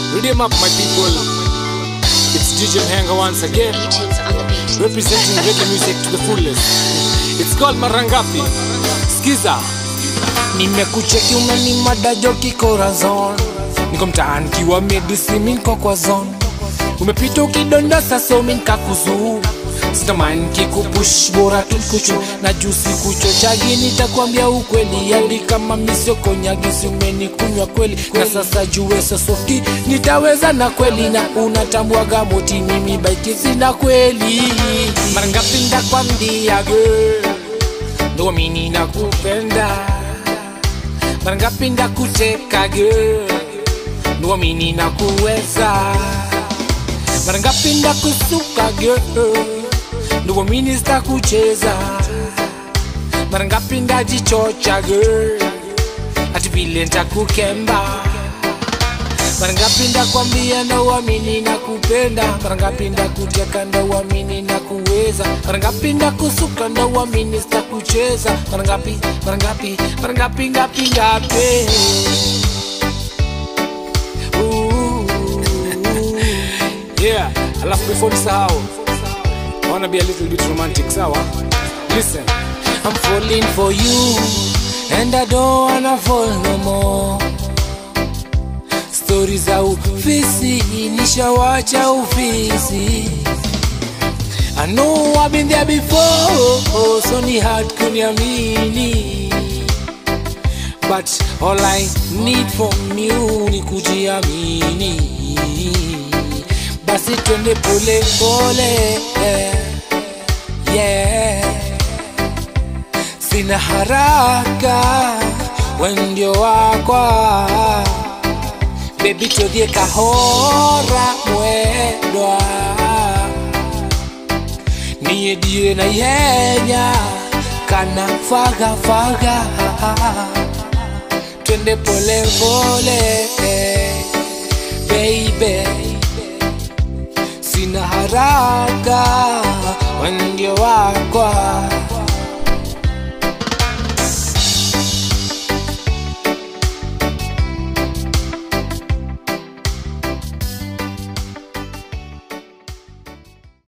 Read him up, my people. It's DJ Mhenga once again, representing reggae music to the fullest. It's called Marangapi. Skiza. nimekucheki umenimada joki corazon niko mtaani kiwa medisi minko kwa zone umepita ukidondosa so minkakuzuu sitamani kikupush bora tukuchu na juu sikuchochagi nitakwambia ukweli hadi kama misiokonyagisi umenikunywa kweli na sasa juwe sosofti nitaweza na kweli na unatambwaga moti mimi baiki sina kweli mara ngapi ndakwambia girl ndo mimi nakupenda mara ngapi ndakuteka girl ndo mimi nakuweza mara ngapi ndakusuka girl ndo mimi sitakucheza mara ngapi ndajichocha girl ati vile ntakukemba mara ngapi ndakwambia na uamini na kupenda mara ngapi ndakuteka nda uamini na kuweza mara ngapi ndakusuka nda uamini sitakucheza mara ngapi mara ngapi mara ngapi ngapi ngapi Ooh. Yeah, alafu before nisahau, I wanna be a little bit romantic, sawa? Listen. I'm falling for you and I don't wanna fall no more. Stori za ufisi nishawacha ufisi. I know I've been there before, so ni hard kuniamini. But all I need from you ni kujiamini. Basi twende pole pole, yeah sina haraka wendio wakwa bebi todhie kahora mwedwa niye die na yenya kana faga faga twende pole pole baby